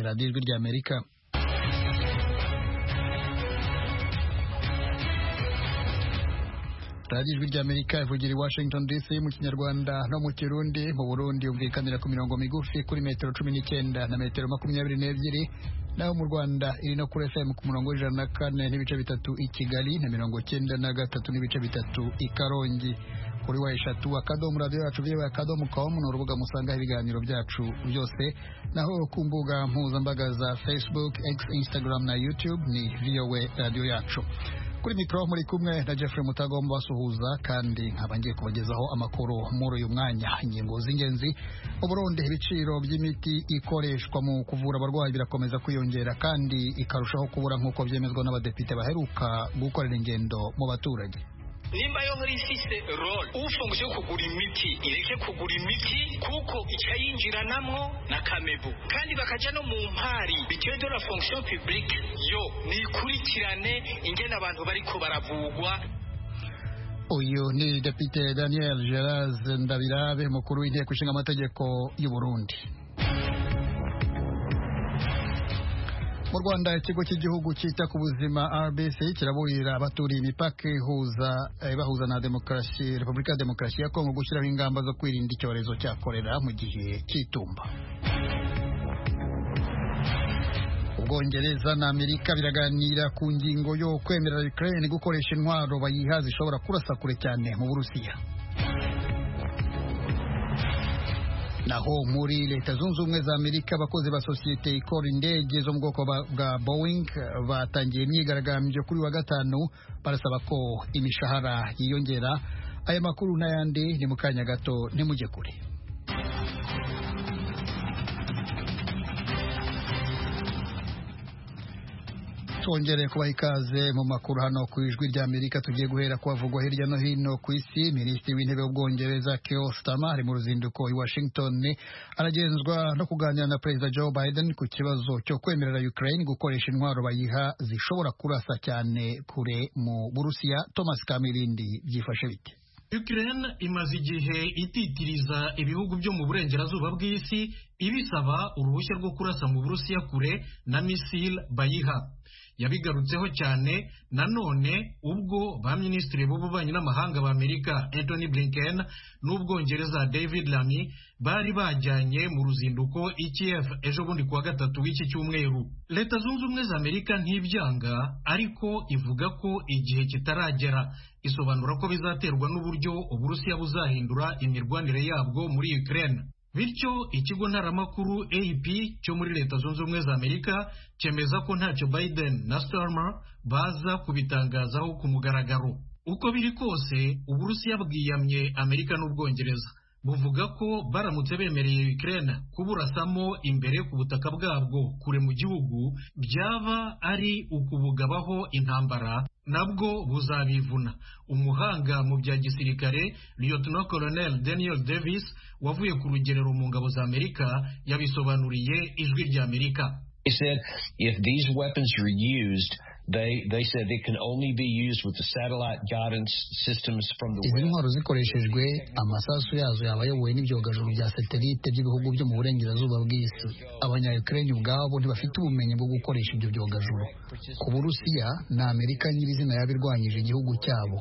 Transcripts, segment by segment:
radiyo ijwi rya amerika radiyo ijwi rya amerika ivugira i washington dc mu kinyarwanda no mu kirundi mu burundi yumvikanira ku mirongo migufi kuri metero cumi n'icyenda na metero makumyabiri n'ebyiri naho mu rwanda iri no kuri fm ku murongo w'ijana na kane n'ibice bitatu i kigali na mirongo cyenda na gatatu n'ibice bitatu i karongi kuri wa eshatu akadomo radiyo yacu viwe akadomo komu ni urubuga musangaho ibiganiro byacu byose naho ku mbuga mpuzambaga za facebook x instagram na youtube ni voa radiyo yacu kuri mikoro muri kumwe na Jeffrey mutagomba basuhuza kandi nkaba ngiye kubagezaho amakuru muri uyu mwanya ingingo z'ingenzi uburundi ibiciro by'imiti ikoreshwa mu kuvura abarwayi birakomeza kwiyongera kandi ikarushaho kubura nk'uko byemezwa n'abadepite baheruka gukorera ingendo mu baturage nimba yo nk'iyo ifise role ufunguye yo kugura imiti ireke kugura imiti kuko icyayinjiranamo na kamebu kandi bakajya no mu mpari bitewe de la fonction publique yo nikurikirane ingene abantu bariko baravugwa uyu ni depite daniel gerard ndabirabe umukuru w'inteko ishinga amategeko y'u burundi mu rwanda ikigo cy'igihugu cyita ku buzima rbc kiraburira abaturiye imipaka ihuza eh, bahuza na demokarasi repubulika ya demokarasi ya kongo gushyiraho ingamba zo kwirinda icyorezo cya korera mu gihe cy'itumba ubwongereza na amerika biraganira ku ngingo yo kwemerera ukraine gukoresha intwaro bayiha zishobora kurasa kure cyane mu burusiya naho muri leta zunze ubumwe za amerika abakozi ba sosiyete ikora indege zo mu bwoko ba- bwa boeing eh, batangiye imyigaragambyo kuri wa gatanu barasaba ko imishahara yiyongera aya makuru n'ayandi ni mu kanya gato ntimujye kure twongere kubaha ikaze mu makuru hano ku ijwi rya amerika tugiye guhera ku bavugwa hirya no hino ku isi minisitiri w'intebe w'ubwongereza keo stama ari mu ruzinduko i washington aragenzwa no kuganira na perezida joe biden ku kibazo cyo kwemerera ukraine gukoresha intwaro bayiha zishobora kurasa cyane kure mu burusiya thomas kamilindi byifashe bite Ukraine imaze igihe ititiriza ibihugu byo mu burengerazuba bw'isi ibisaba uruhushya rwo kurasa mu Burusiya kure na misile bayiha yabigarutseho cyane nanone ubwo ba minisitiri b'ububanyi n'amahanga ba Amerika Anthony Blinken n'ubwongereza David Lamy bari bajyanye mu ruzinduko i Kiev ejo bundi kuwa gatatu w'iki cyumweru leta zunze ubumwe za Amerika ntibyanga ariko ivuga ko igihe kitaragera isobanura ko bizaterwa n'uburyo Uburusiya buzahindura imirwanire yabwo muri Ukraine bityo ikigo ntaramakuru AP cyo muri leta zunze ubumwe za Amerika cyemeza ko ntacyo Biden na Starmer baza kubitangazaho ku mugaragaro uko biri kose Uburusiya bwiyamye Amerika n'Ubwongereza buvuga ko baramutse bemereye Ukraine kuburasamo imbere ku butaka bwabwo kure mu gihugu byaba ari ukubugabaho intambara nabwo buzabivuna umuhanga mu bya gisirikare Lieutenant Colonel Daniel Davis wavuye ku rugerero mu ngabo za Amerika yabisobanuriye ijwi rya Amerika They said if these weapons are used, they they said they can only be used with the satellite guidance systems from the izi west. ntwaro zikoreshejwe amasasu yazo yaba ayobowe n'ibyogajuru bya satelite by'ibihugu byo mu burengerazuba bw'isi abanya ukraine ubwabo ntibafite ubumenyi bwo gukoresha ibyo byogajuru ku burusiya ni amerika nyirizina yabirwanyije igihugu cyabo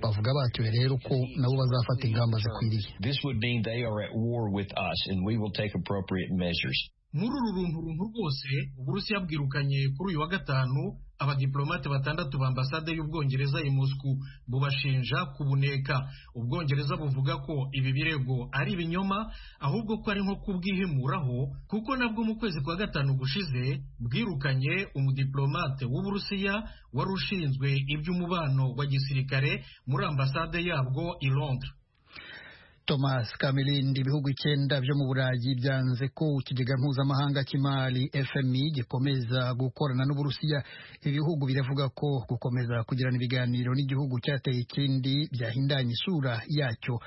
bavuga batyo rero ko nabo bazafata ingamba zikwiriye This would mean they are at war with us, and we will take appropriate measures. muri uru runtu runtu rwose uburusiya bwirukanye kuri uyu wa gatanu abadiplomate batandatu ba ambasade y'ubwongereza i Moscow bubashinja kubuneka ubwongereza buvuga ko ibi birego ari ibinyoma ahubwo ko ari nko kubwihimuraho kuko nabwo mu kwezi kwa gatanu gushize bwirukanye umudiplomate w'uburusiya wari ushinzwe iby'umubano wa gisirikare muri ambasade yabwo i Londres Thomas Kamilindi ibihugu icyenda byo mu Burayi byanze ko ikigega mpuzamahanga cy'imari FMI gikomeza gukorana n'Uburusiya ibihugu biravuga ko gukomeza kugirana ibiganiro n'igihugu cyateye ikindi byahindanye isura yacyo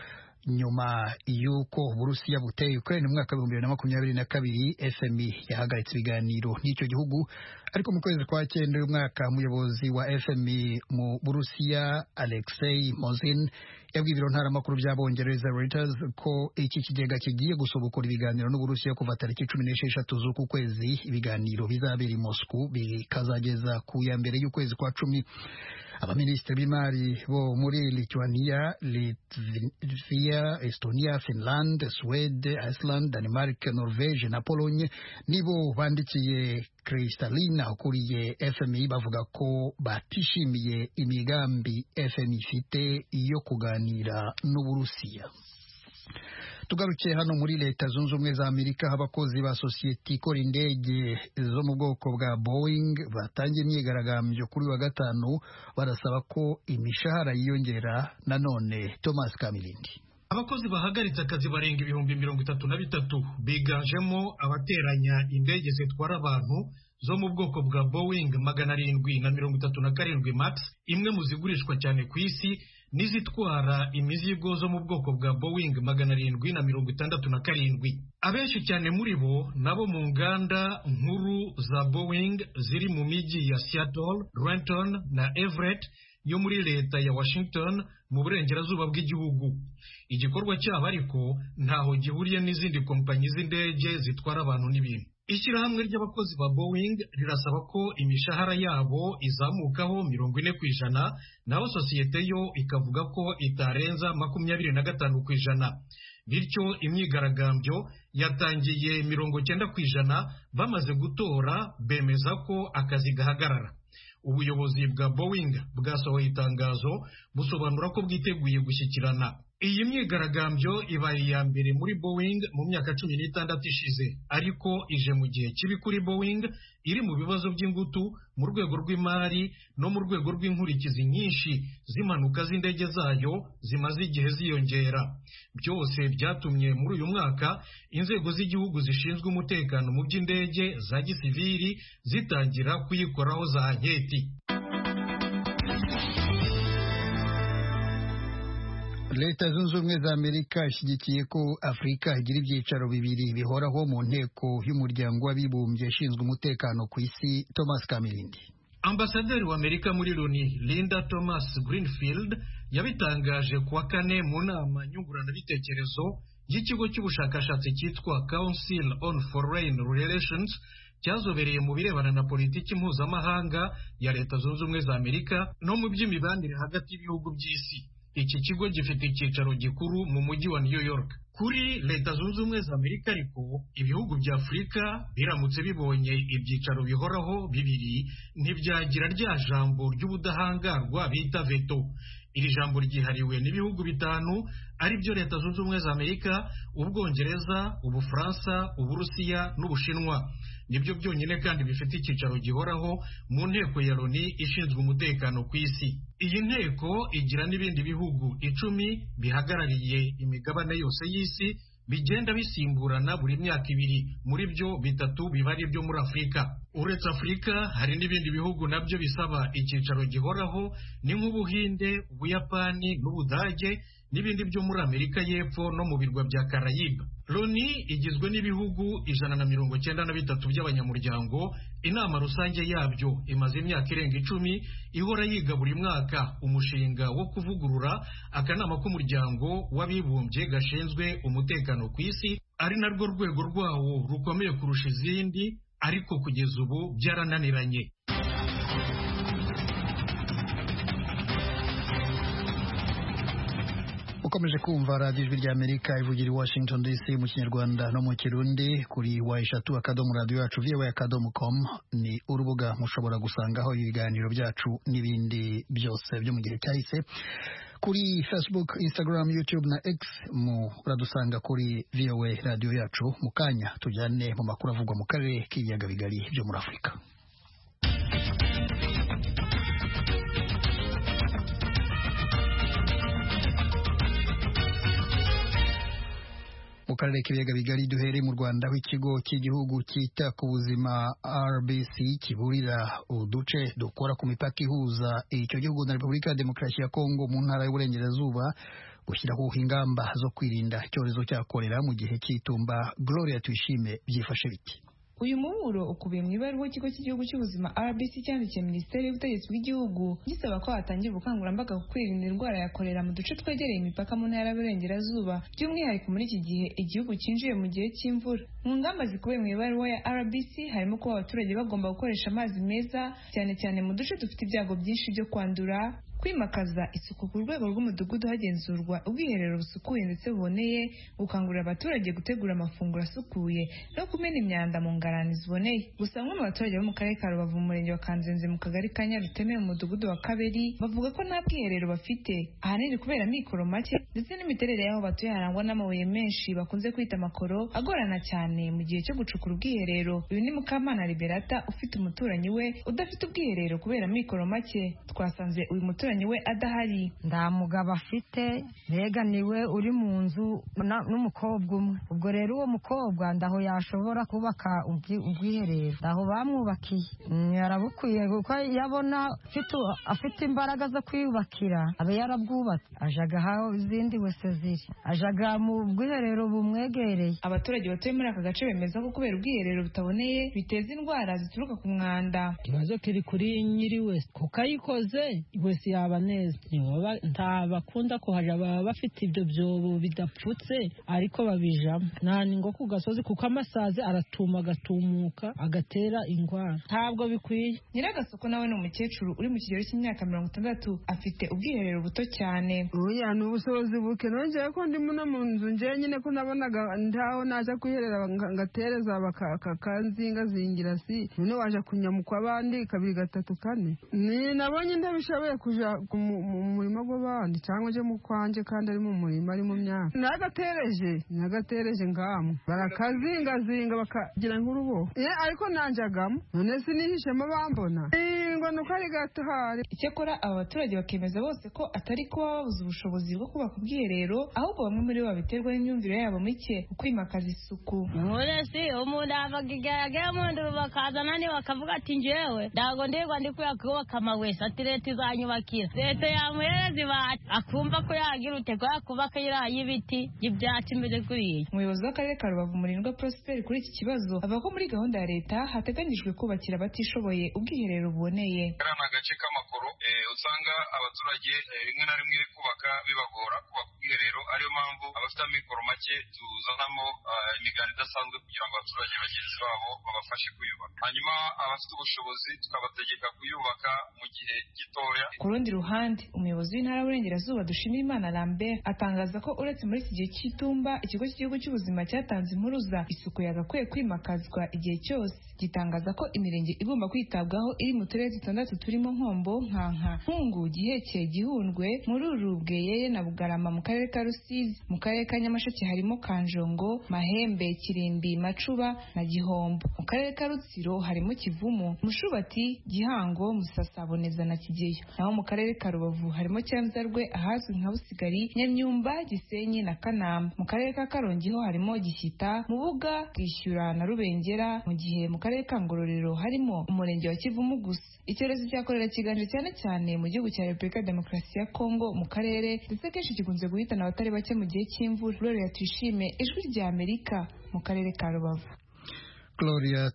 nyuma y'uko Uburusiya buteye Ukraine mu mwaka w'ibihumbi bibiri na makumyabiri na kabiri FMI yahagaritse ibiganiro n'icyo gihugu ariko mu kwezi kwa cyenda uyu mwaka umuyobozi wa FMI mu Burusiya Alexei Mozin yabwiye ibiro ntaramakuru by'abongereza Reuters ko iki kigega kigiye gusobokora ibiganiro n'uburusiya kuva tariki cumi n'esheshatu z'uku kwezi ibiganiro bizabera i Moscow bikazageza ku ya mbere y'ukwezi kwa cumi abaminisitiri b'imari bo muri Lithuania, Latvia, Estonia, Finland, Swede, Iceland, Denmark, Norvege na Pologne nibo bandikiye Kristalina ukuriye FMI bavuga ko batishimiye imigambi FMI ifite yo kuganira n'Uburusiya. tugarukiye hano muri leta zunze ubumwe za amerika aho abakozi ba sosiyete ikora indege zo mu bwoko bwa boeing batangiye imyigaragambyo kuri wa gatanu barasaba ko imishahara yiyongera nanone thomas kamilindi abakozi bahagaritse akazi barenga ibihumbi mirongo itatu na bitatu biganjemo abateranya indege zitwara abantu zo mu bwoko bwa boeing magana arindwi na mirongo itatu na karindwi max imwe mu zigurishwa cyane ku isi n'izitwara imizigo zo mu bwoko bwa boeing magana arindwi na mirongo itandatu na karindwi abenshi cyane muri bo nabo mu nganda nkuru za boeing ziri mu mijyi ya seattle renton na everett yo muri leta ya washington mu burengerazuba bw'igihugu igikorwa cyabo ariko ntaho gihuriye n'izindi kompanyi z'indege zitwara abantu n'ibintu ishyirahamwe ry'abakozi ba boeing rirasaba ko imishahara yabo izamukaho mirongo ine ku ijana naho sosiyete yo ikavuga ko itarenza makumyabiri na gatanu ku ijana bityo imyigaragambyo yatangiye mirongo cyenda ku ijana bamaze gutora bemeza ko akazi gahagarara ubuyobozi bwa boeing bwasohoye itangazo busobanura ko bwiteguye gushyikirana iyi myigaragambyo ibaye iya mbere muri boeing mu myaka cumi n'itandatu ishize ariko ije mu gihe kibi kuri boeing iri mu bibazo by'ingutu mu rwego rw'imari no mu rwego rw'inkurikizi nyinshi z'impanuka z'indege zayo zimaze igihe ziyongera byose byatumye muri uyu mwaka inzego z'igihugu zishinzwe umutekano mu by'indege za gisiviri zitangira kuyikoraho za anketi leta zunze ubumwe za amerika ishyigikiye ko afurika igira ibyicaro bibiri bihoraho mu nteko y'umuryango w'abibumbye ishinzwe umutekano ku isi thomas kamirindi ambasaderi w'amerika muri loni linda thomas greenfield yabitangaje kuwa kane mu nama nyunguranabitekerezo y'ikigo cy'ubushakashatsi cyitwa council on foreign relations cyazobereye mu birebana na politiki mpuzamahanga ya leta zunze ubumwe za amerika no mu by'imibanire hagati y'ibihugu by'isi iki kigo gifite icyicaro gikuru mu mujyi wa new york kuri leta zunze ubumwe za amerika ariko ibihugu bya afurika biramutse bibonye ibyicaro bihoraho bibiri ntibyagira rya jambo ry'ubudahangarwa bita veto iri jambo ryihariwe n'ibihugu bitanu ari byo leta zunze ubumwe za amerika ubwongereza ubufaransa uburusiya n'ubushinwa nibyo byonyine kandi bifite icyicaro gihoraho mu nteko ya loni ishinzwe umutekano ku isi iyi nteko igira n'ibindi bihugu icumi bihagarariye imigabane yose y'isi bigenda bisimburana buri myaka ibiri muri byo bitatu biba ari ibyo muri afurika uretse afurika hari n'ibindi bihugu nabyo bisaba icyicaro gihoraho ni nk'ubuhinde ubuyapani n'ubudage n'ibindi byo muri amerika y'epfo no mu birwa bya karayiba loni igizwe n'ibihugu ijana na mirongo cyenda na bitatu by'abanyamuryango inama rusange yabyo imaze imyaka irenga icumi ihora yiga buri mwaka umushinga wo kuvugurura akanama k'umuryango w'abibumbye gashinzwe umutekano ku isi ari narwo rwego rwawo rukomeye kurusha izindi ariko kugeza ubu byarananiranye ukomeje kumva radiyo ijwi ry'amerika ivugira i washington dc mu kinyarwanda no mu kirundi kuri wa eshatu akadomo radiyo yacu viwe akadomo komu ni urubuga mushobora gusangaho ibiganiro byacu n'ibindi byose byo mu gihe cyahise kuri facebook instagram youtube na x muradusanga kuri voa radiyo yacu mu kanya tujyane mu makuru avugwa mu karere k'ibiyaga bigari byo muri afurika mu karere k'ibiyaga bigari duhere mu rwanda aho ikigo cy'igihugu cyita ku buzima rbc kiburira uduce dukora ku mipaka ihuza icyo gihugu na repubulika ya demokarasi ya kongo mu ntara y'uburengerazuba gushyiraho ingamba zo kwirinda icyorezo cya korera mu gihe cy'itumba gloria tuyishime byifashe biti uyu muburo ukubiye mu ibaruwa ikigo cy'igihugu cy'ubuzima rbc cyandikiye minisiteri y'ubutegetsi bw'igihugu gisaba ko hatangirwa ubukangurambaga ku kwirinda indwara ya korera mu duce twegereye imipaka mu ntara y'uburengerazuba by'umwihariko muri iki gihe igihugu cyinjiye mu gihe cy'imvura mu ngamba zikubiye mu ibaruwa ya rbc harimo kuba abaturage bagomba gukoresha amazi meza cyane cyane mu duce dufite ibyago byinshi byo kwandura kwimakaza isuku ku rwego rw'umudugudu hagenzurwa ubwiherero busukuye ndetse buboneye gukangurira abaturage gutegura amafunguro asukuye no kumena imyanda mu ngarani ziboneye gusa bamwe mu baturage bo mu karere ka rubavu mu murenge wa kanzenze mu kagari ka nyaruteme mu mudugudu wa kabiri bavuga ko nta bwiherero bafite ahanini kubera amikoro make ndetse n'imiterere y'aho batuye harangwa n'amabuye menshi bakunze kwita amakoro agorana cyane mu gihe cyo gucukura ubwiherero uyu ni mukamana liberata ufite umuturanyi we udafite ubwiherero kubera amikoro make twasanze uyu muturanyi niwe adahari nta mugabo afite mbega niwe uri mu nzu n'umukobwa umwe ubwo rero uwo mukobwa ndaho yashobora kubaka ubwiherero ndaho bamwubakiye yarabukwiye kuko yabona afite imbaraga zo kwiyubakira aba yarabwubatse ajaga aho izindi wese ziri ajaga mu bwiherero bumwegereye abaturage batuye muri aka gace bemeza ko kubera ubwiherero butaboneye biteza indwara zituruka ku mwanda ikibazo kiri kuri nyiri wese kuko ayikoze wese ya yaba neza nta bakunda kuhaja baba bafite ibyo byobo bidapfutse ariko babijamo nta ningo ku gasozi kuko amasazi aratuma agatumuka agatera indwara ntabwo bikwiye nyiragasoko nawe ni umukecuru uri mu kigero cy'imyaka mirongo itandatu afite ubwiherero buto cyane oya ni ubushobozi buke nongeye ko ndimo no mu nzu njye nyine ko nabonaga ntaho naje kwiherera ngatereza bakanzingazingira si none waje kunyamukwa abandi kabiri gatatu kane ni nabonye ndabishoboye kuja mu murima gw'abandi cyangwa je mu kwanjye kandi ari mu murima ari mu myaka nagatereje nagatereje ngamwe barakazingazinga bakagira nk'uruboho ariko nanjagamo none sinihishemo bambona ngo ni uko ari gato hari icyakora aba baturage bakemeza bose ko atari kuba babuze ubushobozi bwo kubaka ubwiherero ahubwo bamwe muri bo babiterwa n'imyumvire yabo mike mu kwimakaza isuku muresi umuntu avaga igeragere umuntu bakazana ni bakavuga ati njyewe ntabwo ndirwa ndi kubera kubaka amawesi ati leta izanyubaka leta yamuhereza ibati akumva ko yagira utego yakubaka iriya y'ibiti y'ibyatsi imbere kuriya umuyobozi w'akarere ka rubavu murindwa prosper kuri iki kibazo avuga ko muri gahunda ya leta hateganyijwe kubakira abatishoboye ubwiherero buboneye kariya agace k'amakoro usanga abaturage rimwe na rimwe kubaka bibagora kubaka ubwiherero ariyo mpamvu abafite amikoro make tuzanamo imiganda idasanzwe kugira ngo abaturage bagenzi babo babafashe kuyubaka hanyuma abafite ubushobozi tukabategeka kuyubaka mu gihe gitoya ku rundi ruhande umuyobozi w'intara y'uburengerazuba dushimirimana lambert atangaza ko uretse muri iki gihe cy'itumba ikigo cy'igihugu cy'ubuzima cyatanze impuruza isuku yagakwiye kwimakazwa igihe cyose gitangaza ko imirenge igomba kwitabwaho iri mu turere dutandatu turimo nkombo nkanka nkungu gihekeye gihundwe mururu bweyeye na bugarama mu karere ka rusizi mu karere ka nyamasheke harimo kanjongo mahembe kirimbi macuba na gihombo mu karere ka rutsiro harimo kivumu mushubati gihango musasaboneza na kigeyo naho mu karere ka rubavu harimo cyanzarwe ahazwi nka busigari nyamyumba gisenyi na kanamba mu karere ka karongi ho harimo gishyita mubuga bwishyura na rubengera mu gihe mu karere ka ngororero harimo umurenge wa kivumu gusa icyorezo cya korera kiganje cyane cyane mu gihugu cya repubulika ya demokarasi ya kongo mu karere ndetse kenshi gikunze guhitana abatari bake mu gihe cy'imvura gloria tuyishime ijwi rya amerika mu karere ka rubavu Gloria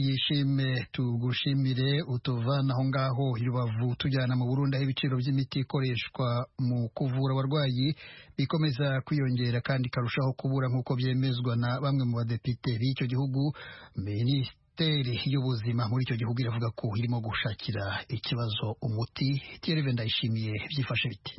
tuyishime tugushimire utuvana aho ngaho irubavu tujyana mu Burundi aho ibiciro by'imiti ikoreshwa mu kuvura abarwayi bikomeza kwiyongera kandi karushaho kubura nk'uko byemezwa na bamwe mu badepite b'icyo gihugu minisitiri minisiteri y'ubuzima muri icyo gihugu iravuga ko irimo gushakira ikibazo umuti tiyerive ndayishimiye byifashe biti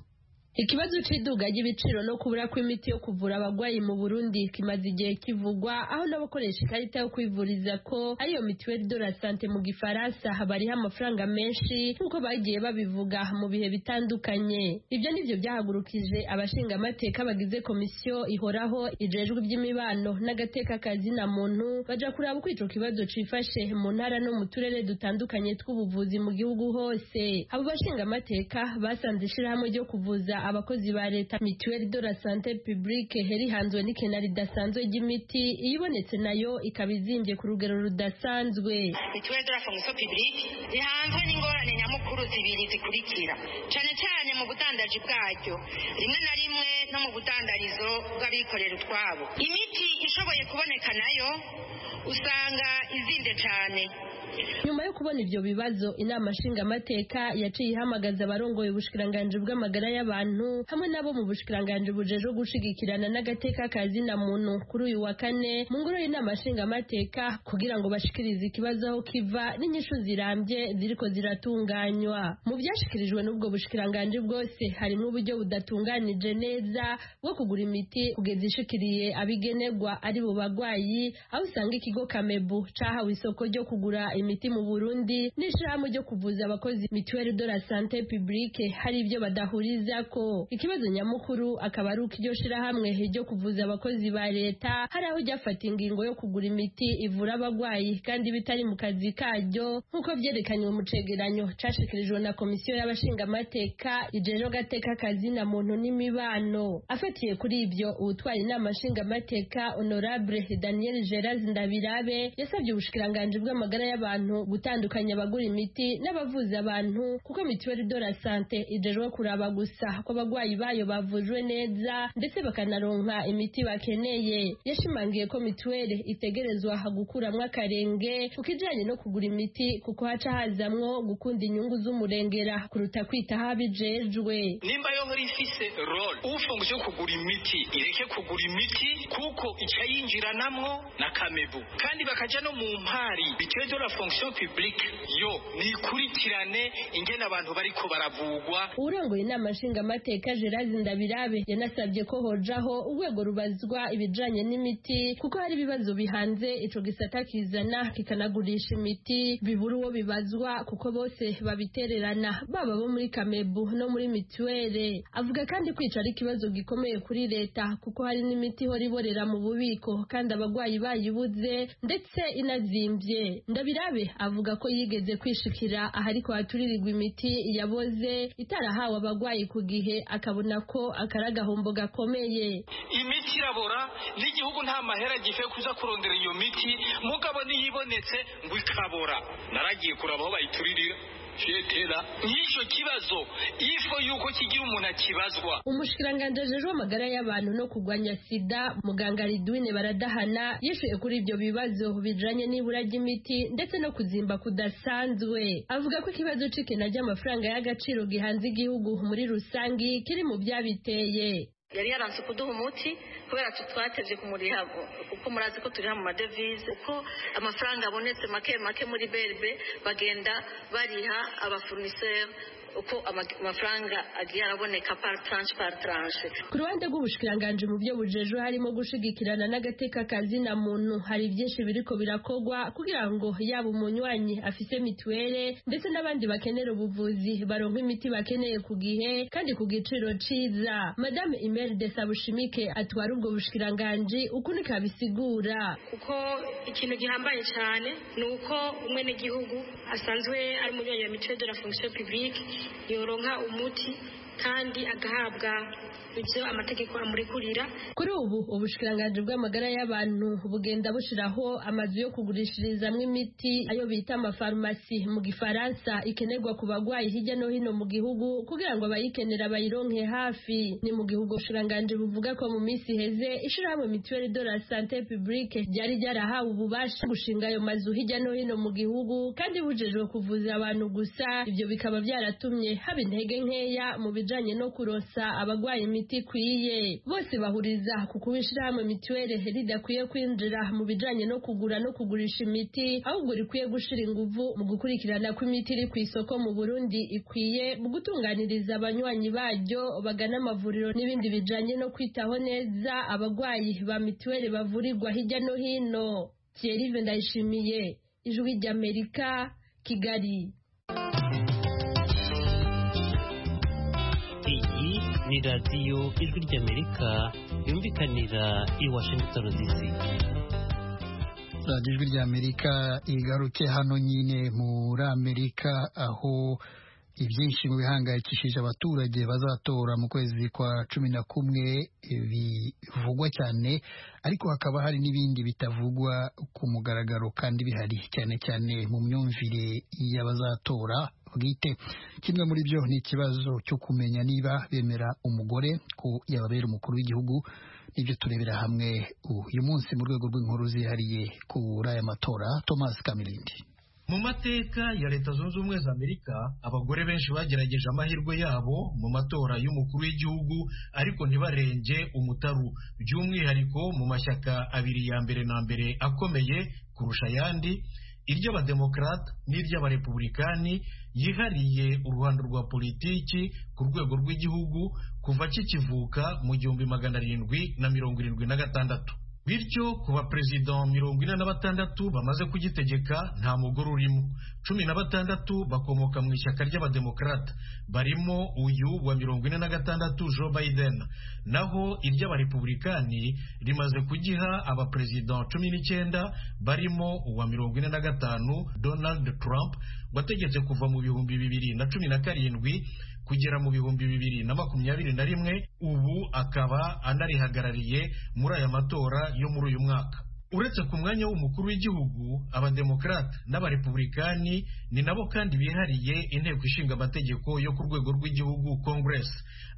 Ikibazo cy'iduga ry'ibiciro no kubura kw'imiti yo kuvura abagwayi mu Burundi kimaze igihe kivugwa aho n'abakoresha ikarita yo kwivuriza ko ariyo mituweli de la sante mu gifaransa bariho amafaranga menshi nk'uko bagiye babivuga mu bihe bitandukanye ibyo nivyo byahagurukije abashinga amateka bagize komisiyo ihoraho ijejwe iby'imibano n'agateka kazina muntu baja kuraba uko ico kibazo cifashe mu ntara no mu turere dutandukanye tw'ubuvuzi mu gihugu hose abo bashinga amateka basanze ishirahamwe ryo kuvuza abakozi ba leta mituweli de la sante publique herihanzwe n'ikena ridasanzwe ry'imiti iyibonetse nayo ikaba izimbye ku rugero rudasanzwe mituweli de la fonction publique rihanzwe n'ingorane nyamukuru zibiri zikurikira cyane cyane mu budandaji bwaryo rimwe na rimwe no mu budandarizo bw'abikorera utwabo imiti ishoboye kuboneka nayo usanga izinde cyane nyuma yo kubona ibyo bibazo inama nshingamateka yaciye ihamagaza abarongoye ubushikiranganji bw'amagara y'abantu hamwe n'abo mu bushikiranganji bujeje gushigikirana n'agateka kazina muntu kuri uyu wa kane mu ngoro y'inama nshingamateka kugira ngo bashikirize ikibazo aho kiva n'inyishu zirambye ziriko ziratunganywa mu byashikirijwe n'ubwo bushikiranganji bwose harimo uburyo budatunganije neza bwo kugura imiti kugeza ishikiriye abigenerwa ari bo bagwayi aho usanga ikigo kamebu cahawe isoko ryo kugura imiti mu Burundi n'ishirahamwe ryo kuvuza abakozi mituelle de la santé publique hari ibyo badahurizako ikibazo nyamukuru akaba ari uko iryo shirahamwe ryo kuvuza abakozi ba leta hari aho ryafata ingingo yo kugura imiti ivura abagwayi kandi bitari mu kazi karyo nk'uko byerekanywe mu cegeranyo cashikirijwe na komisiyo y'abashingamateka ijejwe agateka kazi na muntu n'imibano afatiye kuri ibyo uwutwara inama nshingamateka honorable daniel gerard ndabirabe yasabye ubushikiranganji bw'amagara y'abantu abantu gutandukanya abagura imiti n'abavuza abantu kuko mituweli de la sante ijejwe kuraba gusa ko abagwayi bayo bavujwe neza ndetse bakanaronka imiti bakeneye yashimangiye ko mituweli itegerezwa gukuramwo akarenge kuko ijanye no kugura imiti kuko haca hazamwo gukunda inyungu z'umurengera kuruta kwitaho abijejwe nimba yonkora ifise role ufunguzo yo kugura imiti ireke kugura imiti kuko icayinjiranamwo na kamebu kandi bakaja no mu mpari mituweli de la fonction publique yo nikurikirane ingene abantu bariko baravugwa urongoye inama nshingamateka gerard ndabirabe yanasabye ko hojaho urwego rubazwa ibijanye n'imiti kuko hari ibibazo bihanze ico gisata kizana kikanagurisha imiti bibura uwo bibazwa kuko bose babitererana baba bo muri kamebu no muri mituwere avuga kandi kwica ari ikibazo gikomeye kuri leta kuko hari n'imiti ihora iborera mu bubiko kandi abagwayi bayibuze ndetse inazimvye ndabirabe Mugabe avuga ko yigeze kwishikira ahariko haturirirwa imiti yaboze itarahawe abagwayi ku gihe akabona ko akari agahombo gakomeye imiti irabora n'igihugu nta mahera gife kuza kurondera iyo miti mugabo niyibonetse ngo ikabora naragiye kuraba aho bayituririra cyetera nk'icyo kibazo ifo yuko kigira umuntu akibazwa umushikiranganji ajejwe amagara y'abantu no kugwanya sida muganga ridwine baradahana yishuye kuri ibyo bibazo bijanye n'ibura ry'imiti ndetse no kuzimba kudasanzwe avuga ko ikibazo cikena ry'amafaranga y'agaciro gihanze igihugu muri rusangi kiri mu byabiteye yari yaranze kuduha umuti kubera tutwatevye kumuriha kuko murazi ko turiha mu madevize uko amafaranga abonetse make make muri berbe bagenda bariha abafournisseur uko amafaranga agiye araboneka par tranche par tranche ku ruhande rw'ubushikiranganji mu byo bujejwe harimo gushigikirana n'agateka kazina muntu hari byinshi biriko birakogwa kugira ngo yaba umunywanyi afise mituwere ndetse n'abandi bakenera ubuvuzi baronka imiti bakeneye ku gihe kandi ku giciro ciza madame imeri de sabushimike atwara ubwo bushikiranganji ukuni kabisigura kuko ikintu gihambaye cyane ni uko umwenegihugu asanzwe ari umunywanyi wa mituwere de la fonction publique yoronka umuti kandi agahabwa ibyo amategeko amurikurira kuri ubu ubushikiranganji bw'amagara y'abantu bugenda bushiraho amazu yo kugurishirizamwo imiti ayo bita amafarumasi mu gifaransa ikenerwa ku bagwayi hirya no hino mu gihugu kugira ngo abayikenera bayironke hafi ni mu gihugu ubushikiranganji buvuga ko mu minsi iheze ishirahamwe mituweli de la sante publique ryari ryarahawe ububasha gushinga ayo mazu hirya no hino mu gihugu kandi bujejwe kuvuza abantu gusa ibyo bikaba byaratumye haba intege nkeya mu bijanye no kuronsa abagwayi imiti imiti ikwiye bose bahuriza ku kuba ishirahamwe mituwere ridakwiye kwinjira mu bijanye no kugura no kugurisha imiti ahubwo rikwiye gushira inguvu mu gukurikirana ko imiti iri ku isoko mu burundi ikwiye mu gutunganiriza abanywanyi baryo bagana amavuriro n'ibindi bijanye no kwitaho neza abagwayi ba mituwere bavurirwa hirya no hino kierive ndayishimiye ijwi ry'amerika kigali ni radiyo ijwi ry'amerika yumvikanira i washington dc radiyo ijwi ry'amerika igaruke hano nyine muri amerika aho ibyinshi mu bihangayikishije abaturage bazatora mu kwezi kwa cumi na kumwe bivugwa cyane ariko hakaba hari n'ibindi bitavugwa ku mugaragaro kandi bihari cyane cyane mu myumvire y'abazatora bwite kimwe muri byo ni ikibazo cyo kumenya niba bemera umugore ko yababera umukuru w'igihugu ibyo turebera hamwe uyu munsi mu rwego rw'inkuru zihariye kuri aya matora thomas kamirindi mu mateka ya leta zunze ubumwe za amerika abagore benshi bagerageje amahirwe yabo mu matora y'umukuru w'igihugu ariko ntibarenge umutaru by'umwihariko mu mashyaka abiri ya mbere na mbere akomeye kurusha ayandi iry'abademokarata n'iry'abarepublikani yihariye uruhando rwa politiki ku rwego rw'igihugu kuva kikivuka mu gihumbi magana arindwi na mirongo irindwi na gatandatu bityo kuba perezida mirongo ine na batandatu bamaze kugitegeka nta mugore urimo cumi na batandatu bakomoka mu ishyaka ry'abademokarata barimo uyu wa mirongo ine na gatandatu joe biden naho iry'abarepublikani rimaze kugiha abaperezida cumi n'icyenda barimo uwa mirongo ine na gatanu donald trump wategetse kuva mu bihumbi bibiri na cumi na karindwi kugera mu bihumbi bibiri na makumyabiri na rimwe ubu akaba anarihagarariye muri aya matora yo muri uyu mwaka uretse ku mwanya w'umukuru w'igihugu abademokarate n'abarepublikani ni nabo kandi bihariye inteko ishinga amategeko yo ku rwego rw'igihugu congress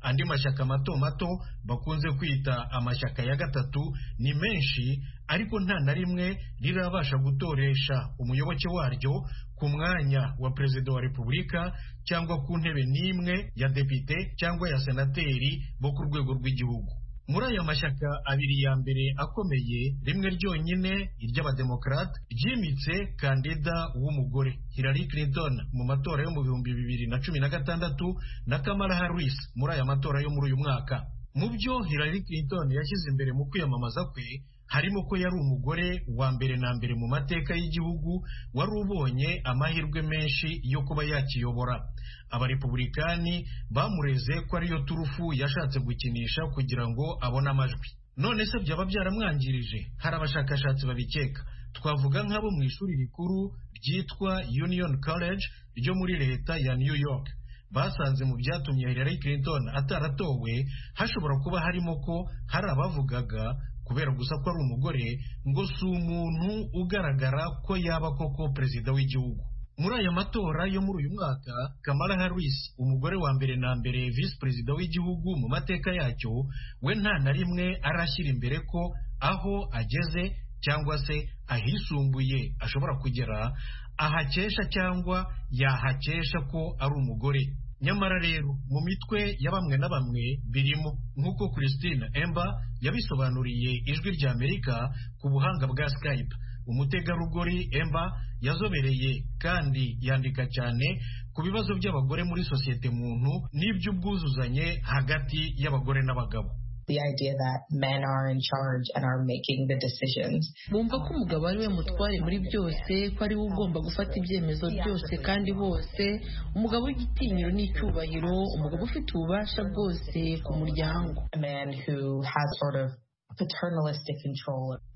andi mashyaka mato mato bakunze kwita amashyaka ya gatatu ni menshi ariko nta na rimwe rirabasha gutoresha umuyoboke waryo ku mwanya wa perezida wa repubulika cyangwa ku ntebe n'imwe ya depite cyangwa ya senateri bo ku rwego rw'igihugu muri aya mashyaka abiri ya mbere akomeye rimwe ryonyine iry'abademokarate ryimitse kandida w'umugore Hillary Clinton mu matora yo mu bihumbi bibiri na cumi na gatandatu na Kamala Harris muri aya matora yo muri uyu mwaka mu byo Hillary Clinton yashyize imbere mu kwiyamamaza kwe harimo ko yari umugore wa mbere na mbere mu mateka y'igihugu wari ubonye amahirwe menshi yo kuba yakiyobora abarepublikani bamureze ko ariyo turufu yashatse gukinisha kugira ngo abone amajwi none se byaba byaramwangirije hari abashakashatsi babikeka twavuga nk'abo mu ishuri rikuru ryitwa union college ryo muri leta ya new york basanze mu byatumye Hillary Clinton ataratowe hashobora kuba harimo ko hari abavugaga kubera gusa ko ari umugore ngo si umuntu ugaragara ko yaba koko perezida w'igihugu muri aya matora yo muri uyu mwaka Kamala Harris umugore wa mbere na mbere visi perezida w'igihugu mu mateka yacyo we nta na rimwe arashyira imbere ko aho ageze cyangwa se ahisumbuye ashobora kugera ahakesha cyangwa yahakesha ko ari umugore nyamara rero mu mitwe ya bamwe na bamwe birimo nk'uko christine Ember yabisobanuriye ijwi rya amerika ku buhanga bwa skype umutegarugori Ember yazobereye kandi yandika cyane ku bibazo by'abagore muri sosiyete muntu n'iby'ubwuzuzanye hagati y'abagore n'abagabo bumva ko umugabo ari we mutware muri byose ko ari we ugomba gufata ibyemezo byose kandi bose umugabo w'igitinyiro n'icyubahiro umugabo ufite ububasha bwose ku muryango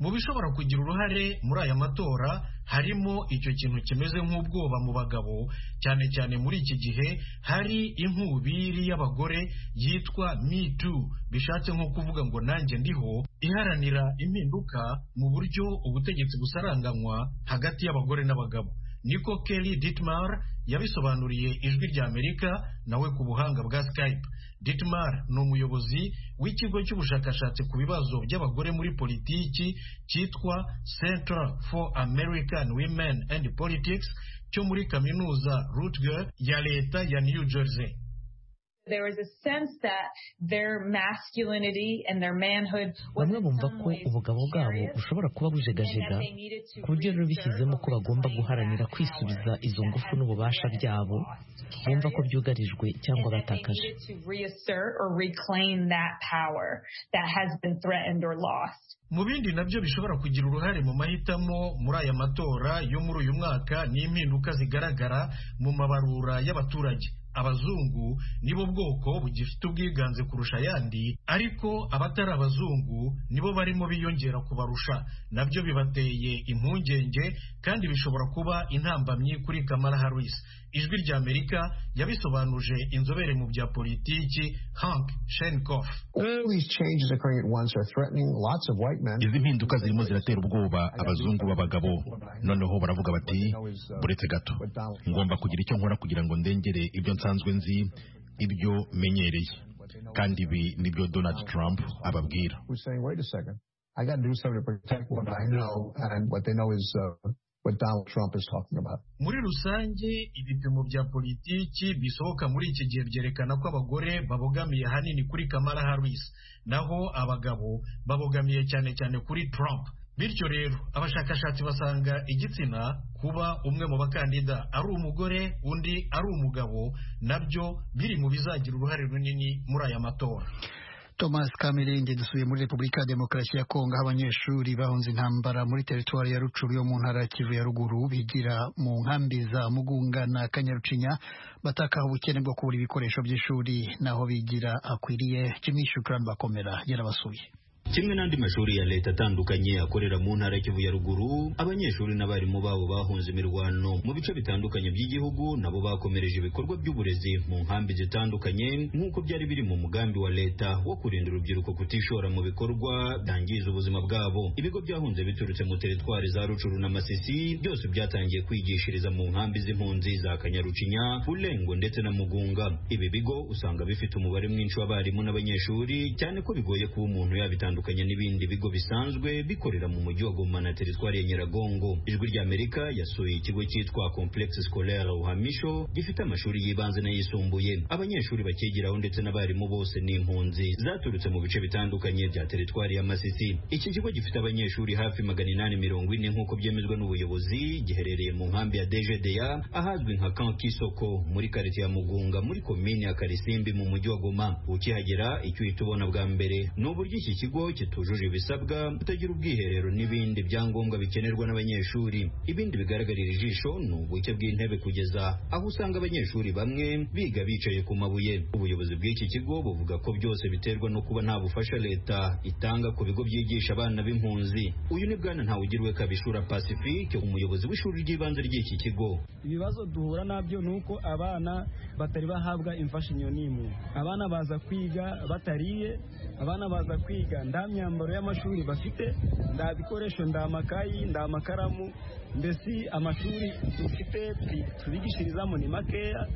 mu bishobora kugira uruhare muri aya matora harimo icyo kintu kimeze nk'ubwoba mu bagabo cyane cyane muri iki gihe hari inkubiri y'abagore yitwa me too bishatse nko kuvuga ngo nanjye ndiho iharanira impinduka mu buryo ubutegetsi busaranganywa hagati y'abagore n'abagabo niko Kelly Dittmar yabisobanuriye ijwi rya Amerika nawe ku buhanga bwa Skype Dittmar ni umuyobozi w'ikigo cy'ubushakashatsi ku bibazo by'abagore muri politiki cyitwa Center for American Women and Politics cyo muri kaminuza Rutgers ya leta ya New Jersey bamwe bumva ko ubugabo bwabo bushobora kuba bujegajega ku buryo rero bishyizemo ko bagomba guharanira kwisubiza izo ngufu n'ububasha byabo bumva ko byugarijwe cyangwa batakaje mu bindi nabyo bishobora kugira uruhare mu mahitamo muri aya matora yo muri uyu mwaka ni impinduka zigaragara mu mabarura y'abaturage abazungu nibo bwoko bugifite ubwiganze kurusha ayandi ariko abatari abazungu nibo barimo biyongera kubarusha nabyo bibateye impungenge kandi bishobora kuba intambamyi kuri Kamala Harris ijwi rya Amerika yabisobanuje inzobere mu bya politiki Hank Shenkoff izi mpinduka zirimo ziratera ubwoba abazungu b'abagabo noneho baravuga bati buretse gato ngomba kugira icyo nkora kugira ngo ndengere ibyo nsanzwe nzi ibyo menyereye kandi ibi nibyo donald trump ababwira who's saying, wait a second, I got to do something to protect what I know, and what they know is uh, what Donald Trump is talking about. muri rusange ibipimo bya politiki bisohoka muri iki gihe byerekana ko abagore babogamiye ahanini kuri kamara harris naho abagabo babogamiye cyane cyane kuri trump bityo rero abashakashatsi basanga igitsina kuba umwe mu bakandida ari umugore undi ari umugabo nabyo biri mu bizagira uruhare runini muri aya matora Thomas Kamirindi dusuye muri Repubulika ya Demokarasi ya Kongo aho abanyeshuri bahunze intambara muri teritwari ya Rucuru yo mu ntara ya Kivu ya ruguru bigira mu nkambi za Mugunga na Kanyarucinya batakaho ubukene bwo kubura ibikoresho by'ishuri naho bigira akwiriye Jimmy Shukran bakomera yarabasuye kimwe n'andi mashuri ya leta atandukanye akorera mu ntara Kivu ya ruguru abanyeshuri n'abarimu babo bahunze imirwano mu bice bitandukanye by'igihugu nabo bakomereje ibikorwa by'uburezi mu nkambi zitandukanye nk'uko byari biri mu mugambi wa leta wo kurinda urubyiruko kutishora mu bikorwa byangiza ubuzima bwabo ibigo byahunze biturutse mu teritwari za rucuru na masisi byose byatangiye kwigishiriza mu nkambi z'impunzi za kanyarucinya bulengo ndetse na mugunga ibi bigo usanga bifite umubare mwinshi w'abarimu n'abanyeshuri cyane ko bigoye kuba umuntu yabitandukanye bitandukanye n'ibindi bigo bisanzwe bikorera mu mujyi wa Goma na teritwari ya Nyiragongo. Ijwi rya Amerika yasuye ikigo cyitwa Complexe Scolaire Uhamisho gifite amashuri y'ibanze n'ayisumbuye. Abanyeshuri bakigiraho ndetse n'abarimu bose ni impunzi zaturutse mu bice bitandukanye bya teritwari ya Masisi. Iki kigo gifite abanyeshuri hafi magana inani mirongo ine nk'uko byemezwa n'ubuyobozi giherereye mu nkambi ya DGDA ahazwi nka Camp Kisoko muri quartier ya Mugunga muri komini ya Karisimbi mu mujyi wa Goma. Ukihagera icyo uhita ubona bwa mbere ni uburyo iki kigo kitujuje ibisabwa kutagira ubwiherero n'ibindi byangombwa bikenerwa n'abanyeshuri ibindi bigaragarira ijisho ni ubuke bw'intebe kugeza aho usanga abanyeshuri bamwe biga bicaye ku mabuye ubuyobozi bw'iki kigo buvuga ko byose biterwa no kuba nta bufasha leta itanga ku bigo byigisha abana b'impunzi uyu ni bwana ntawugirwe kabishura pacifique umuyobozi w'ishuri ry'ibanze ry'iki kigo ibibazo duhura nabyo ni uko abana batari bahabwa imfashanyo n'imwe abana baza kwiga batariye abana baza kwiga nta myambaro y'amashuri bafite nta bikoresho nta makayi nta makaramu mbese amashuri dufite tubigishirizamo ni makeya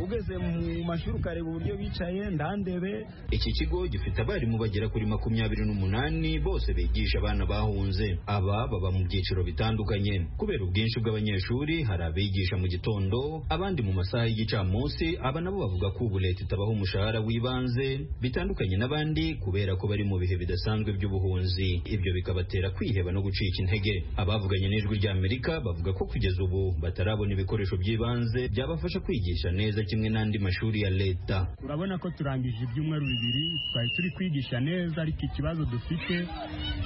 ugeze mu mashuri ukareba uburyo bicaye nta ndebe iki kigo gifite abarimu bagera kuri makumyabiri n'umunani bose bigisha abana bahunze aba baba mu byiciro bitandukanye kubera ubwinshi bw'abanyeshuri hari abigisha mu gitondo abandi mu masaha y'igicamunsi aba nabo bavuga ko ubu leta itabaha umushahara w'ibanze bitandukanye n'abandi kubera ko bari mu bihe bidasanzwe by'ubuhunzi ibyo bikabatera kwiheba no gucika intege abavuganye n'ijwi ry'amerika bavuga ko kugeza ubu batarabona ibikoresho by'ibanze byabafasha kwigisha neza kimwe n'andi mashuri ya leta urabona ko turangije ibyumweru bibiri twari turi kwigisha neza ariko ikibazo dufite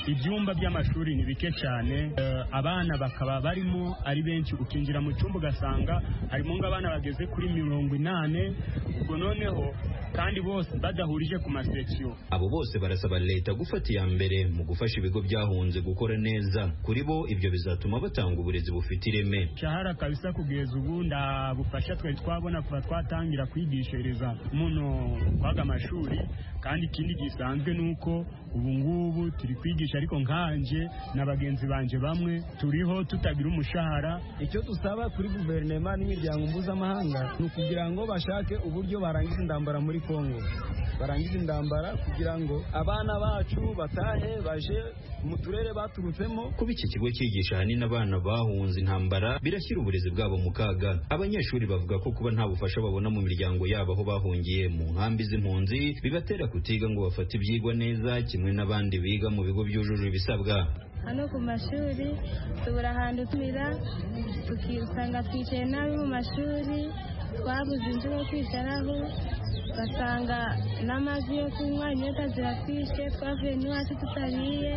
ibyumba by'amashuri ni bike cyane Eh, abana bakaba barimo ari benshi ukinjira mu cyumba ugasanga harimo nk'abana bageze kuri mirongo inani ubwo noneho kandi bose badahurije ku masekiyo abo bose barasaba leta gufata iya mbere mu gufasha ibigo byahunze gukora neza kuri bo ibyo bizatuma batanga uburezi bufite ireme shahara kabisa kugeza ubu nda bufasha twari twabona kuva twatangira kwigishereza muno kwaga amashuri kandi ikindi gisanzwe ni uko ubu ngubu turi kwigisha ariko nkanje na bagenzi banje bamwe turiho tutagira umushahara icyo dusaba kuri guverinoma n'imiryango mpuzamahanga ni ukugira ngo bashake uburyo barangiza intambara muri kongo barangiza intambara kugira ngo abana bacu batahe baje mu turere baturutsemo kuba iki kigo cyigisha ahanini abana bahunze intambara birashyira uburezi bwabo mu kaga abanyeshuri bavuga ko kuba nta bufasha babona mu miryango yabo aho bahungiye mu nkambi z'impunzi bibatera kutiga ngo bafate ibyigwa neza kimwe n'abandi biga mu bigo byujuje ibisabwa hano ku mashuri tubura ahantu tumira tukisanga twicaye nabi mu mashuri twabuze inzu yo kwicaraho ugasanga n'amazi yo kunywa inyota ziratwishe twavuye n'iwacu tutariye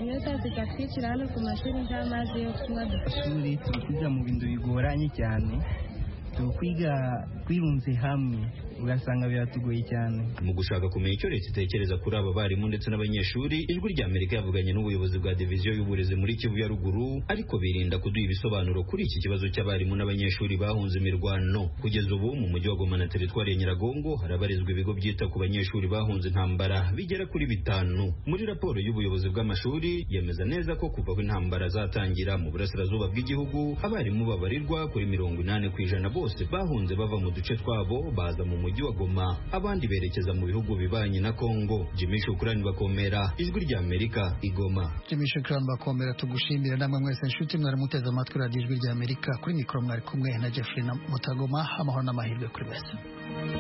inyota zikatwicira hano ku mashuri nta mazi yo kunywa ishuri turi kwiga mu bintu bigoranye cyane turi kwiga twirunze hamwe ugasanga biratugoye cyane mu gushaka kumenya icyo leta itekereza kuri aba barimu ndetse n'abanyeshuri ijwi rya amerika yavuganye n'ubuyobozi bwa diviziyo y'uburezi muri kivu ya ruguru ariko birinda kuduha ibisobanuro kuri iki kibazo cy'abarimu n'abanyeshuri bahunze imirwano kugeza ubu mu mujyi wa goma na teritwari ya nyiragongo harabarizwa ibigo byita ku banyeshuri bahunze intambara bigera kuri bitanu muri raporo y'ubuyobozi bw'amashuri yemeza neza ko kuva aho intambara zatangira mu burasirazuba bw'igihugu abarimu babarirwa kuri mirongo inani ku ijana bose bose bahunze bava mu duce twabo baza mu mujyi wa Goma abandi berekeza mu bihugu bibanyi na Kongo Jimmy Shukrani bakomera ijwi rya Amerika igoma Jimmy Shukran bakomera tugushimira namwe mwese nshuti mwari muteze amatwi radiyo ijwi rya Amerika kuri mikoro mwari kumwe na Jeffrey na Mutagoma amahoro n'amahirwe kuri bose